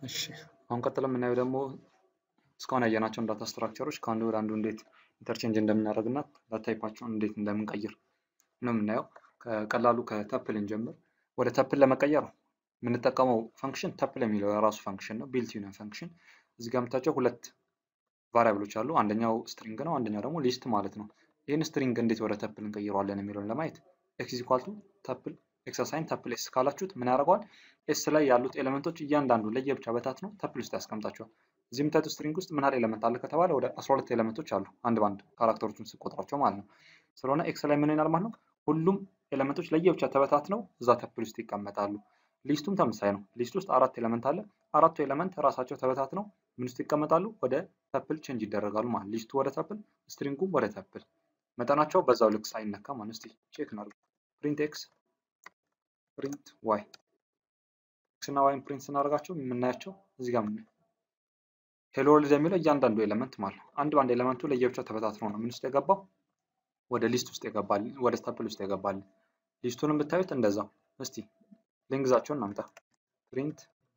እሺ አሁን ቀጥሎ የምናየው ደግሞ እስካሁን ያየናቸውን ዳታ ስትራክቸሮች ከአንዱ ወደ አንዱ እንዴት ኢንተርቼንጅ እንደምናደርግ እና ዳታይፓቸውን እንዴት እንደምንቀይር ነው የምናየው። ከቀላሉ ከተፕል እንጀምር። ወደ ተፕል ለመቀየር የምንጠቀመው ፈንክሽን ተፕል የሚለው የራሱ ፈንክሽን ነው፣ ቢልት ዩኒየን ፈንክሽን። እዚህ ጋር የምታቸው ሁለት ቫሪያብሎች አሉ። አንደኛው ስትሪንግ ነው፣ አንደኛው ደግሞ ሊስት ማለት ነው። ይህን ስትሪንግ እንዴት ወደ ተፕል እንቀይረዋለን የሚለውን ለማየት ኤክስ ኢኳል ቱ ተፕል ኤክሰርሳይን ተፕል ኤስ ካላችሁት ምን ያደርገዋል? ኤስ ላይ ያሉት ኤሌመንቶች እያንዳንዱ ለየብቻ በታት ነው ተፕል ውስጥ ያስቀምጣቸዋል። እዚህ የምታዩት ስትሪንግ ውስጥ ምን ያህል ኤሌመንት አለ ከተባለ ወደ 12 ኤሌመንቶች አሉ፣ አንድ በአንድ ካራክተሮቹን ስቆጥራቸው ማለት ነው። ስለሆነ ኤክስ ላይ ምን ይሆናል ማለት ነው? ሁሉም ኤሌመንቶች ለየብቻ ተበታት ነው እዛ ተፕል ውስጥ ይቀመጣሉ። ሊስቱም ተመሳሳይ ነው። ሊስት ውስጥ አራት ኤሌመንት አለ። አራቱ ኤሌመንት ራሳቸው ተበታት ነው ምን ውስጥ ይቀመጣሉ? ወደ ተፕል ቼንጅ ይደረጋሉ ማለት ሊስቱ ወደ ተፕል፣ ስትሪንጉም ወደ ተፕል መጠናቸው በዛው ልክ ሳይነካ ማለት እስቲ ቼክ እናድርግ። ፕሪንት ኤክስ ፕሪንት ዋይ ኤክስ እና ዋይን ፕሪንት ስናደርጋቸው የምናያቸው እዚህ ጋር ምናየው ሄሎ ወርልድ የሚለው እያንዳንዱ ኤሌመንት ማለት ነው። አንድ በአንድ ኤሌመንቱ ለየብቻው ተበታትኖ ነው ምን ውስጥ የገባው ወደ ሊስት ውስጥ የገባል ወደ ተፕል ውስጥ የገባል። ሊስቱንም ብታዩት እንደዛው። እስቲ ሌንግዛቸውን እናምጣ። ፕሪንት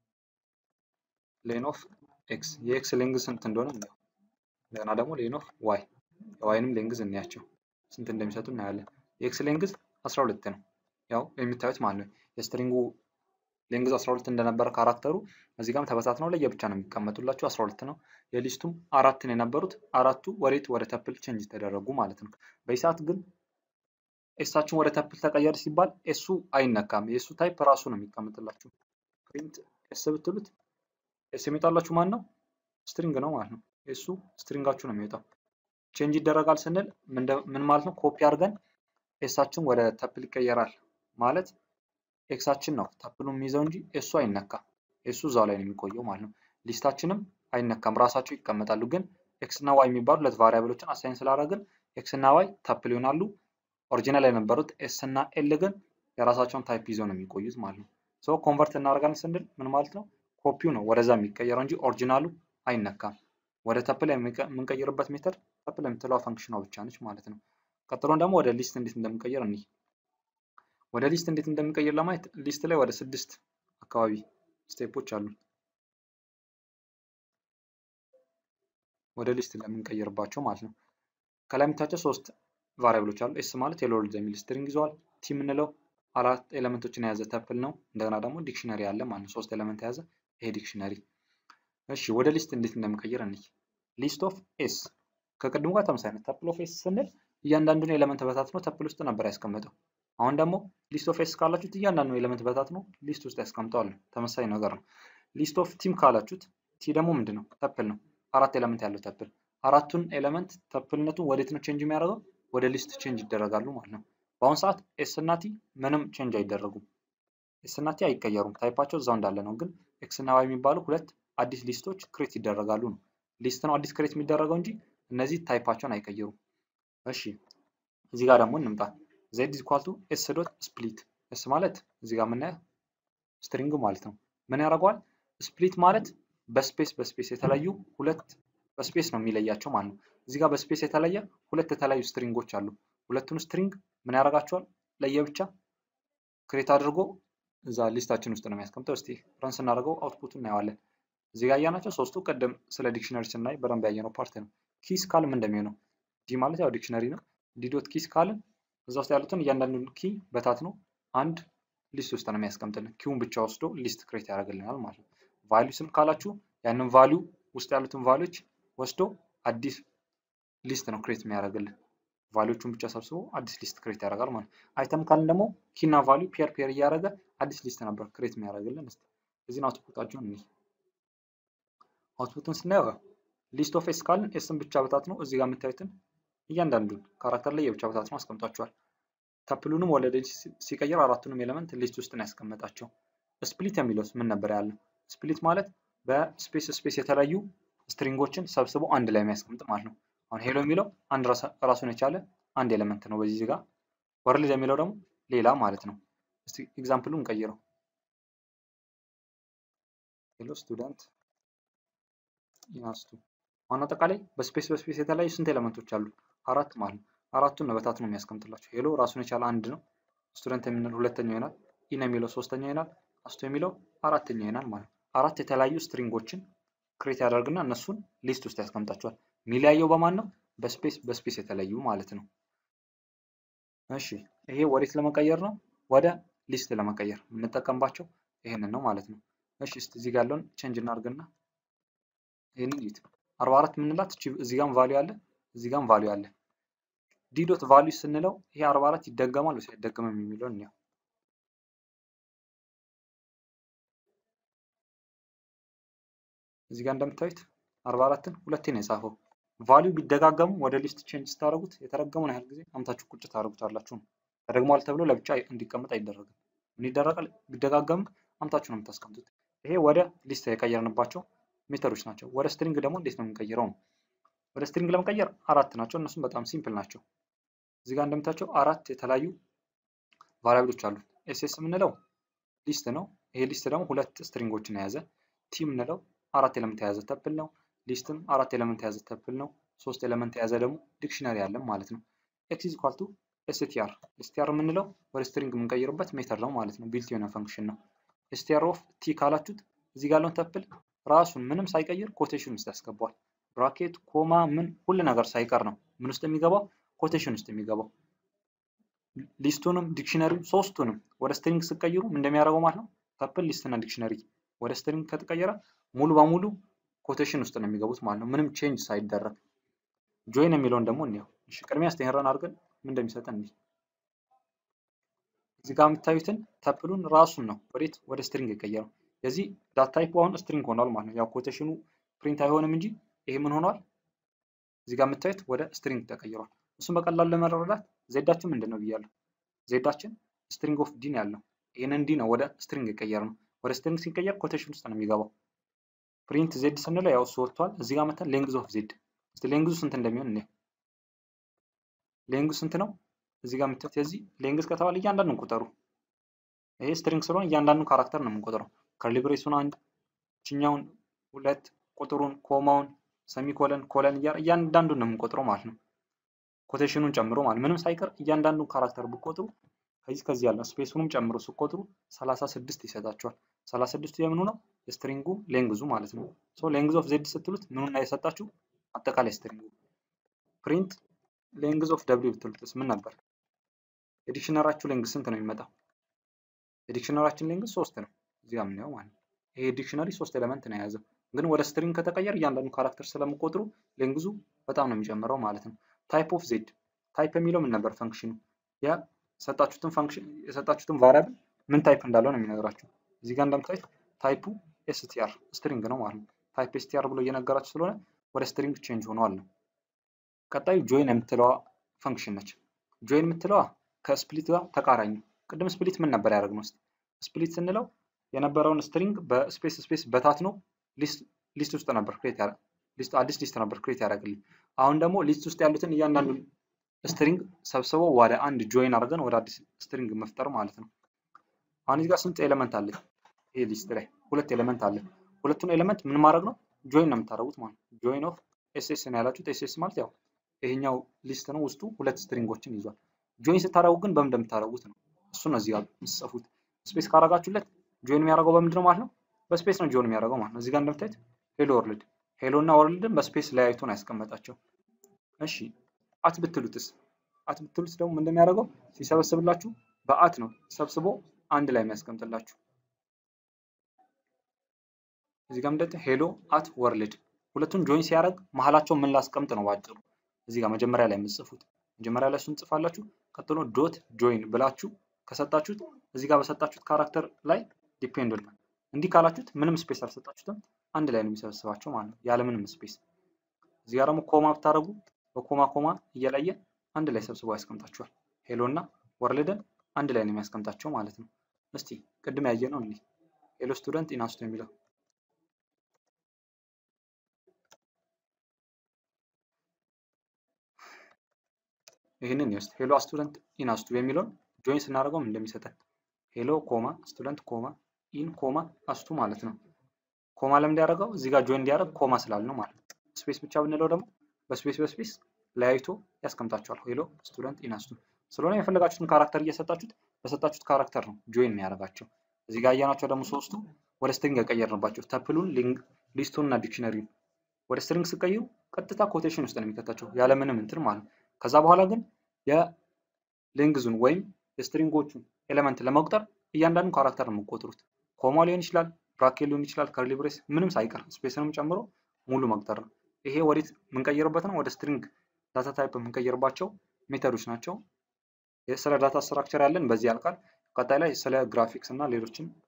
ሌን ኦፍ ኤክስ የኤክስ ሌንግዝ ስንት እንደሆነ እናየው። እንደገና ደግሞ ሌን ኦፍ ዋይ የዋይንም ሌንግዝ እንያቸው ስንት እንደሚሰጡ እናያለን። የኤክስ ሌንግዝ 12 ነው ያው የሚታዩት ማለት ነው። የስትሪንጉ ሌንግዝ 12 እንደነበረ ካራክተሩ እዚህ ጋርም ተበታት ነው ለየብቻ ነው የሚቀመጡላቸው 12 ነው። የሊስቱም አራትን የነበሩት አራቱ ወዴት ወደ ተፕል ቼንጅ ተደረጉ ማለት ነው። በዚህ ሰዓት ግን ኤሳችን ወደ ተፕል ተቀየር ሲባል ኤሱ አይነካም። የኤሱ ታይፕ ራሱ ነው የሚቀመጥላችሁ። ፕሪንት ኤስ ብትሉት ኤስ የሚወጣላችሁ ማን ነው? ስትሪንግ ነው ማለት ነው። ኤሱ ስትሪንጋችሁ ነው የሚወጣው። ቼንጅ ይደረጋል ስንል ምን ማለት ነው? ኮፒ አድርገን ኤሳችን ወደ ተፕል ይቀየራል ማለት ኤክሳችን ነው ተፕሉ የሚይዘው እንጂ ኤሱ አይነካም። ኤሱ እዛው ላይ ነው የሚቆየው ማለት ነው። ሊስታችንም አይነካም፣ ራሳቸው ይቀመጣሉ። ግን ኤክስ እና ዋይ የሚባሉ ሁለት ቫሪያብሎችን አሳይን ስላደረግን ኤክስ እና ዋይ ተፕል ይሆናሉ። ኦሪጂናል የነበሩት ኤስ እና ኤል ግን የራሳቸውን ታይፕ ይዘው ነው የሚቆዩት ማለት ነው። ሶ ኮንቨርት እናደርጋለን ስንል ምን ማለት ነው? ኮፒው ነው ወደዛ የሚቀየረው እንጂ ኦሪጂናሉ አይነካም። ወደ ተፕል የምንቀይርበት ሜተድ ተፕል የምትለዋ ፈንክሽኗ ብቻ ነች ማለት ነው። ቀጥሎን ደግሞ ወደ ሊስት እንዴት እንደምንቀይር እንይ። ወደ ሊስት እንዴት እንደምንቀይር ለማየት ሊስት ላይ ወደ ስድስት አካባቢ ስቴፖች አሉ። ወደ ሊስት ለምንቀይርባቸው ማለት ነው። ከላይ የምታቸው ሶስት ቫሪያብሎች አሉ። ኤስ ማለት ሄሎ ወርልድ የሚል ስትሪንግ ይዘዋል። ቲ የምንለው አራት ኤሌመንቶችን የያዘ ተፕል ነው። እንደገና ደግሞ ዲክሽነሪ አለ ማለት ነው። ሶስት ኤሌመንት የያዘ ይሄ ዲክሽነሪ። እሺ ወደ ሊስት እንዴት እንደምንቀይር እንይ። ሊስት ኦፍ ኤስ ከቅድሙ ጋር ተመሳሳይ ነው። ተፕል ኦፍ ኤስ ስንል እያንዳንዱን ኤሌመንት በታት ነው ተፕል ውስጥ ነበር ያስቀመጠው። አሁን ደግሞ ሊስት ኦፍ ኤስ ካላችሁት እያንዳንዱ ኤሌመንት በታት ነው ሊስት ውስጥ ያስቀምጠዋል። ተመሳሳይ ነገር ነው። ሊስት ኦፍ ቲም ካላችሁት ቲ ደግሞ ምንድን ነው? ተፕል ነው። አራት ኤሌመንት ያለው ተፕል አራቱን ኤሌመንት ተፕልነቱ ወዴት ነው ቼንጅ የሚያደርገው? ወደ ሊስት ቼንጅ ይደረጋሉ ማለት ነው። በአሁኑ ሰዓት ኤስ እና ቲ ምንም ቼንጅ አይደረጉም። ኤስ እና ቲ አይቀየሩም። ታይፓቸው እዛው እንዳለ ነው። ግን ኤክስ እና ዋይ የሚባሉ ሁለት አዲስ ሊስቶች ክሬት ይደረጋሉ ነው። ሊስት ነው አዲስ ክሬት የሚደረገው እንጂ እነዚህ ታይፓቸውን አይቀየሩም። እሺ እዚህ ጋር ደግሞ እንምጣ። ዜድ ኢኳል ቱ ኤስ ዶት ስፕሊት ኤስ ማለት እዚህ ጋር የምናየው ስትሪንግ ማለት ነው። ምን ያደርገዋል? ስፕሊት ማለት በስፔስ በስፔስ የተለያዩ ሁለት በስፔስ ነው የሚለያቸው ማለት ነው። እዚህ ጋር በስፔስ የተለየ ሁለት የተለያዩ ስትሪንጎች አሉ። ሁለቱን ስትሪንግ ምን ያደርጋቸዋል? ለየብቻ ክሬት አድርጎ እዛ ሊስታችን ውስጥ ነው የሚያስቀምጠው። እስቲ ረን ስናደርገው አውትፑቱ እናየዋለን። እዚህ ጋር ያያናቸው ሶስቱ ቅድም ስለ ዲክሽነሪ ስናይ በደንብ ያየነው ፓርት ነው። ኪስ ካልም እንደሚሆነው ዲ ማለት ያው ዲክሽነሪ ነው። ዲ ዶት ኪስ ካልን እዛ ውስጥ ያሉትን እያንዳንዱን ኪ በታት ነው አንድ ሊስት ውስጥ ነው የሚያስቀምጥልን። ኪውን ብቻ ወስዶ ሊስት ክሬት ያደርግልናል ማለት ነው። ቫሊዩ ስም ካላችሁ ያንን ቫሊዩ ውስጥ ያሉትን ቫሊዎች ወስዶ አዲስ ሊስት ነው ክሬት የሚያደርግልን። ቫሊዎቹን ብቻ ሰብስቦ አዲስ ሊስት ክሬት ያደርጋል ማለት ነው። አይተም ካልን ደግሞ ኪና ቫሊዩ ፔር ፔር እያደረገ አዲስ ሊስት ነበር ክሬት የሚያደርግልን። እስኪ እዚህን አውትፑታቸውን እንይ። አውትፑትን ስናየው ሊስት ኦፍ ኤስ ካልን ኤስን ብቻ በታት ነው እዚህ ጋር የምታዩትን እያንዳንዱን ካራክተር ላይ የብቻ በታት ነው አስቀምጧቸዋል። ተፕሉንም ወደ ሊስት ሲቀይር አራቱንም ኤሌመንት ሊስት ውስጥ ነው ያስቀመጣቸው። ስፕሊት የሚለውስ ምን ነበር ያለው? ስፕሊት ማለት በስፔስ ስፔስ የተለያዩ ስትሪንጎችን ሰብስቦ አንድ ላይ የሚያስቀምጥ ማለት ነው። አሁን ሄሎ የሚለው አንድ ራሱን የቻለ አንድ ኤሌመንት ነው በዚህ ጋር። ወርልድ የሚለው ደግሞ ሌላ ማለት ነው። እስቲ ኤግዛምፕሉን እንቀይረው። ሄሎ ስቱደንት ኢናስቱ አሁን አጠቃላይ በስፔስ በስፔስ የተለያዩ ስንት ኤሌመንቶች አሉ? አራት ማለት ነው። አራቱን ነው በታት ነው የሚያስቀምጥላቸው። ሄሎ ራሱን የቻለ አንድ ነው። ስቱደንት የሚለው ሁለተኛው ይሆናል። ኢን የሚለው ሶስተኛው ይሆናል። አስቶ የሚለው አራተኛው ይሆናል ማለት ነው። አራት የተለያዩ ስትሪንጎችን ክሬት ያደርግና እነሱን ሊስት ውስጥ ያስቀምጣቸዋል። የሚለያየው በማን ነው? በስፔስ በስፔስ የተለዩ ማለት ነው። እሺ ይሄ ወዴት ለመቀየር ነው? ወደ ሊስት ለመቀየር የምንጠቀምባቸው ይሄንን ነው ማለት ነው። እሺ እስቲ እዚህ ጋር ያለውን ቼንጅ እናድርግና ይሄንን እዩት። 44 የምንላት እዚህ ጋርም ቫልዩ አለ፣ እዚህ ጋርም ቫልዩ አለ። ዲ ዶት ቫልዩ ስንለው ይሄ 44 ይደገማል ወይስ አይደገምም የሚለውን እንየው። እዚህ ጋር እንደምታዩት 44ን ሁለቴ ነው የጻፈው። ቫልዩ ቢደጋገሙ ወደ ሊስት ቼንጅ ስታደርጉት የተረገመውን ያህል ጊዜ አምታችሁ ቁጭ ታደርጉታላችሁ ነው። ተደግሟል ተብሎ ለብቻ እንዲቀመጥ አይደረግም። ምን ይደረጋል? ቢደጋገም አምታችሁ ነው የምታስቀምጡት። ይሄ ወደ ሊስት የቀየርንባቸው ሜተዶች ናቸው። ወደ ስትሪንግ ደግሞ እንዴት ነው የምንቀይረው ነው። ወደ ስትሪንግ ለመቀየር አራት ናቸው። እነሱም በጣም ሲምፕል ናቸው። እዚህ ጋር እንደምታቸው አራት የተለያዩ ቫሪያብሎች አሉ። ኤስኤስ የምንለው ሊስት ነው። ይሄ ሊስት ደግሞ ሁለት ስትሪንጎችን የያዘ ቲ የምንለው አራት ኤለመንት የያዘ ተፕል ነው። ሊስትም አራት ኤለመንት የያዘ ተፕል ነው። ሶስት ኤለመንት የያዘ ደግሞ ዲክሽነሪ አለን ማለት ነው። ኤክስ ኢዝ ኢኳል ቱ ኤስቲአር ኤስቲአር የምንለው ወደ ስትሪንግ የምንቀይርበት ሜተድ ነው ማለት ነው። ቢልት የሆነ ፈንክሽን ነው። ኤስቲአር ኦፍ ቲ ካላችሁት እዚህ ጋር ያለውን ተፕል ራሱን ምንም ሳይቀይር ኮቴሽን ውስጥ ያስገባዋል። ብራኬት፣ ኮማ፣ ምን ሁሉ ነገር ሳይቀር ነው ምን ውስጥ የሚገባው ኮቴሽን ውስጥ የሚገባው። ሊስቱንም ዲክሽነሪም ሶስቱንም ወደ ስትሪንግ ስቀይሩ ምን እንደሚያደርገው ማለት ነው። ተፕል፣ ሊስትና ዲክሽነሪ ወደ ስትሪንግ ከተቀየረ ሙሉ በሙሉ ኮቴሽን ውስጥ ነው የሚገቡት ማለት ነው። ምንም ቼንጅ ሳይደረግ። ጆይን የሚለውን ደግሞ እንየው። እሺ ቅድሚያ ስተሄረን አድርገን ምን እንደሚሰጠን እንይ። እዚህ ጋር የምታዩትን ተፕሉን ራሱን ነው ወዴት ወደ ስትሪንግ የቀየረው። የዚህ ዳት ታይፕ አሁን ስትሪንግ ሆኗል ማለት ነው። ያው ኮቴሽኑ ፕሪንት አይሆንም እንጂ ይሄ ምን ሆኗል? እዚህ ጋር የምታዩት ወደ ስትሪንግ ተቀይሯል። እሱም በቀላሉ ለመረዳት ዜዳችን ምንድን ነው ብያለሁ። ዜዳችን ስትሪንግ ኦፍ ዲ ነው ያለው። ይህንን ዲ ነው ወደ ስትሪንግ የቀየር ነው። ወደ ስትሪንግ ሲቀየር ኮቴሽን ውስጥ ነው የሚገባው። ፕሪንት ዜድ ስንለው ያው እሱ ወጥቷል። እዚህ ጋር መተን ሌንግዝ ኦፍ ዜድ እስቲ ሌንግዙ ስንት እንደሚሆን እኔ ሌንግዙ ስንት ነው? እዚህ ጋር የምታዩት የዚህ ሌንግዝ ከተባለ እያንዳንዱን ቁጠሩ። ይሄ ስትሪንግ ስለሆነ እያንዳንዱን ካራክተር ነው የምንቆጥረው። ከርሊብሬሱን አንድ፣ ችኛውን ሁለት፣ ቁጥሩን፣ ኮማውን፣ ሰሚኮለን፣ ኮለን እያንዳንዱን ነው የምንቆጥረው ማለት ነው። ኮቴሽኑን ጨምሮ ማለት ምንም ሳይቀር እያንዳንዱን ካራክተር ብቆጥሩ ከዚህ ከዚህ ያለው ስፔሱንም ጨምሮ ስቆጥሩ 36 ይሰጣቸዋል። 36ቱ የምኑ ነው? የስትሪንጉ ሌንግዙ ማለት ነው። ሶ ሌንግዝ ኦፍ ዜድ ስትሉት ምኑን ላይ የሰጣችሁ አጠቃላይ ስትሪንጉ። ፕሪንት ሌንግዝ ኦፍ ደብሊው ብትሉትስ ምን ነበር? የዲክሽነራችሁ ሌንግዝ ስንት ነው የሚመጣው? የዲክሽነራችን ሌንግዝ ሶስት ነው። እዚህ ጋር የምናየው ማለት ነው። ይሄ ዲክሽነሪ ሶስት ኤሌመንት ነው የያዘው። ግን ወደ ስትሪንግ ከተቀየር እያንዳንዱ ካራክተር ስለምቆጥሩ ሌንግዙ በጣም ነው የሚጨምረው ማለት ነው። ታይፕ ኦፍ ዜድ ታይፕ የሚለው ምን ነበር? ፈንክሽኑ የሰጣችሁትን ፈንክሽን የሰጣችሁትን ቫሪያብል ምን ታይፕ እንዳለው ነው የሚነግራችሁ። እዚህ ጋር እንደምታዩት ታይፑ ኤስቲአር ስትሪንግ ነው ማለት ነው። ታይፕ ኤስቲአር ብሎ እየነገራችሁ ስለሆነ ወደ ስትሪንግ ቼንጅ ሆኗል ነው። ቀጣዩ ጆይን የምትለዋ ፈንክሽን ነች። ጆይን የምትለዋ ከስፕሊት ጋር ተቃራኝ ነው። ቅድም ስፕሊት ምን ነበር ያደረግነው? ስፕሊት ስንለው የነበረውን ስትሪንግ በስፔስ ስፔስ በታት ነው ሊስት ውስጥ ነበር ክሬት ሊስት አዲስ ሊስት ነበር ክሬት ያደረግልኝ። አሁን ደግሞ ሊስት ውስጥ ያሉትን እያንዳንዱን ስትሪንግ ሰብስበው ወደ አንድ ጆይን አድርገን ወደ አዲስ ስትሪንግ መፍጠር ማለት ነው። አሁን እዚህ ጋር ስንት ኤሌመንት አለ? ይሄ ሊስት ላይ ሁለት ኤሌመንት አለ። ሁለቱን ኤሌመንት ምን ማድረግ ነው? ጆይን ነው የምታደርጉት ማለት ነው። ጆይን ኦፍ ኤስኤስ ነው ያላችሁት። ኤስኤስ ማለት ያው ይሄኛው ሊስት ነው፣ ውስጡ ሁለት ስትሪንጎችን ይዟል። ጆይን ስታደርጉ ግን በምን እንደምታደርጉት ነው። እሱ ነው እዚህ ጋር የምትጽፉት። ስፔስ ካረጋችሁለት ጆይን የሚያደርገው በምንድን ነው ማለት ነው? በስፔስ ነው ጆይን የሚያደርገው ማለት ነው። እዚህ ጋር እንደምታዩት ሄሎ ወርልድ ሄሎ እና ወርልድን በስፔስ ለያይቶ ነው ያስቀመጣቸው። እሺ አት ብትሉትስ? አት ብትሉት ደግሞ ምን እንደሚያደርገው ሲሰበስብላችሁ በአት ነው ሰብስቦ አንድ ላይ የሚያስቀምጥላችሁ። እዚህ ጋር እንደት ሄሎ አት ወርልድ ሁለቱን ጆይን ሲያደርግ መሀላቸው ምን ላስቀምጥ ነው ባጭሩ። እዚህ ጋር መጀመሪያ ላይ የምትጽፉት መጀመሪያ ላይ እሱን ጽፋላችሁ። ቀጥሎ ዶት ጆይን ብላችሁ ከሰጣችሁት እዚህ ጋር በሰጣችሁት ካራክተር ላይ ዲፔንድ ነው። እንዲህ ካላችሁት ምንም ስፔስ አልሰጣችሁትም አንድ ላይ ነው የሚሰበስባቸው ማለት ነው ያለምንም ስፔስ። እዚህ ጋር ደግሞ ኮማ ብታደርጉ በኮማ ኮማ እየለየ አንድ ላይ ሰብስቦ ያስቀምጣችኋል። ሄሎ እና ወርልድን አንድ ላይ ነው የሚያስቀምጣቸው ማለት ነው። እስቲ ቅድም ያየ ነው እንዲህ ሄሎ ስቱደንት ኢናስቱ የሚለው ይህንን ይወስድ ሄሎ ስቱደንት ኢናስቱ የሚለውን ጆይን ስናደርገው እንደሚሰጠን ሄሎ ኮማ ስቱደንት ኮማ ኢን ኮማ አስቱ ማለት ነው። ኮማ ለምን እንዲያደርገው እዚህ ጋር ጆይን እንዲያደርግ ኮማ ስላል ነው ማለት ነው። ስፔስ ብቻ ብንለው ደግሞ በስፔስ በስፔስ ለያይቶ ያስቀምጣቸዋል። ሄሎ ስቱደንት ኢናስቱ ስለሆነ የፈለጋችሁትን ካራክተር እየሰጣችሁት በሰጣችሁት ካራክተር ነው ጆይን የሚያደርጋቸው። እዚህ ጋር እያናቸው ደግሞ ሶስቱ ወደ ስትሪንግ የቀየርንባቸው ተፕሉን፣ ሊስቱን እና ዲክሽነሪን ወደ ስትሪንግ ስቀይሩ ቀጥታ ኮቴሽን ውስጥ ነው የሚከታቸው ያለምንም እንትን ማለት ነው። ከዛ በኋላ ግን የሌንግዙን ወይም የስትሪንጎቹን ኤሌመንት ለመቁጠር እያንዳንዱ ካራክተር ነው የምቆጥሩት። ኮማ ሊሆን ይችላል፣ ብራኬት ሊሆን ይችላል፣ ከርሊ ብሬስ ምንም ሳይቀር ስፔስንም ጨምሮ ሙሉ መቁጠር ነው። ይሄ ወዴት የምንቀይርበት ነው? ወደ ስትሪንግ ዳታ ታይፕ የምንቀይርባቸው ሜተዶች ናቸው። ስለ ዳታ ስትራክቸር ያለን በዚህ ያልቃል። ቀጣይ ላይ ስለ ግራፊክስ እና ሌሎችን